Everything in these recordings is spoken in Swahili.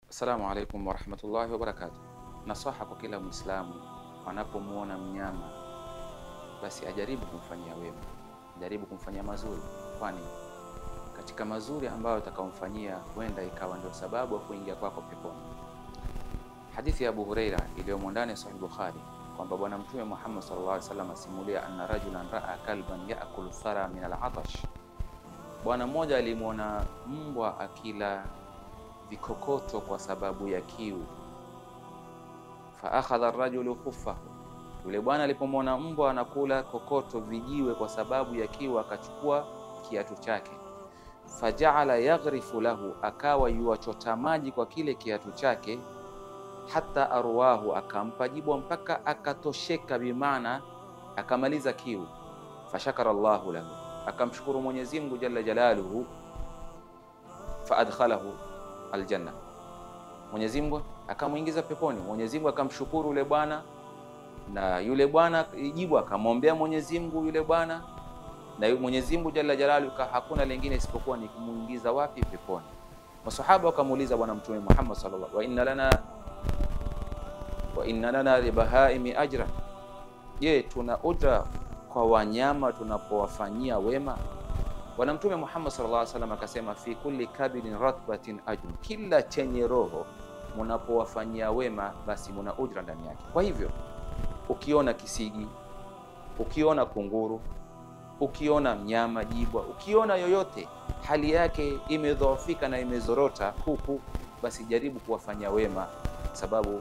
Assalamu alaikum warahmatullahi wabarakatuh. Nasaha kwa kila Mwislamu anapomwona mnyama basi ajaribu kumfanyia wema, ajaribu kumfanyia mazuri, kwani katika mazuri ambayo atakaomfanyia huenda ikawa ndio sababu ya kuingia kwako peponi. Hadithi ya Abu Huraira iliyomo ndani ya Sahih Bukhari kwamba Bwana Mtume Muhammad sallallahu alaihi wasallam asimulia anna rajulan raa kalban yaakulu thara min al-atash, bwana mmoja alimwona mbwa akila vikokoto kwa sababu ya kiu. Fa akhadha ar-rajulu khuffahu, yule bwana alipomwona mbwa anakula kokoto vijiwe kwa sababu ya kiu, akachukua kiatu chake. Fajaala yaghrifu lahu, akawa yuwachota maji kwa kile kiatu chake hata arwahu, akampa jibwa mpaka akatosheka, bimaana akamaliza kiu. Fashakara Allahu lahu, akamshukuru Mwenyezi Mungu jalla jalaluhu. Faadkhalahu aljanna, Mwenyezi Mungu akamwingiza peponi. Mwenyezi Mungu akamshukuru yule bwana, na yule bwana jibwa akamwombea Mwenyezi Mungu yule bwana, na Mwenyezi Mungu jalla jalaluhu hakuna lingine isipokuwa ni kumuingiza wapi? Peponi. Masahaba wakamuuliza Bwana Mtume Muhammad sallallahu wa inna lana wa inna lana libahaimi ajra, je, tuna ujra kwa wanyama tunapowafanyia wema? Bwana Mtume Muhammad sallallahu alaihi wasallam akasema, fi kulli kabidin ratbatin ajrun, kila chenye roho munapowafanyia wema basi muna ujra ndani yake. Kwa hivyo ukiona kisigi, ukiona kunguru, ukiona mnyama jibwa, ukiona yoyote hali yake imedhoofika na imezorota huku, basi jaribu kuwafanyia wema, sababu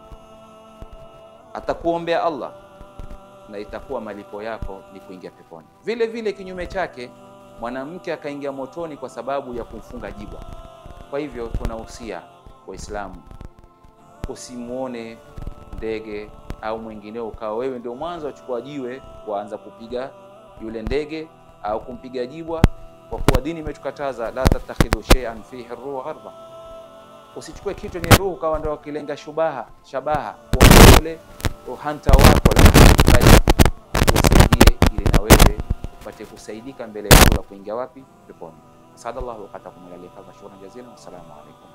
atakuombea Allah na itakuwa malipo yako ni kuingia peponi. Vile vile kinyume chake, mwanamke akaingia motoni kwa sababu ya kumfunga jibwa. Kwa hivyo tunahusia Waislamu, usimwone ndege au mwingineo ukawa wewe ndio mwanzo wachukua jiwe kuanza kupiga yule ndege au kumpiga jibwa, kwa kuwa dini imetukataza la tattakhidhu shay'an fihi ruhu gharba. Usichukue kitu ni ruhu kawa ndio kilenga shubaha shabaha kuona yule uhanta wako, bali usaidie ili na wewe upate kusaidika mbele ya Allah kuingia wapi? Peponi. Sadallahu waqatakum ila liqa, shukran jazilan, wassalamu alaikum.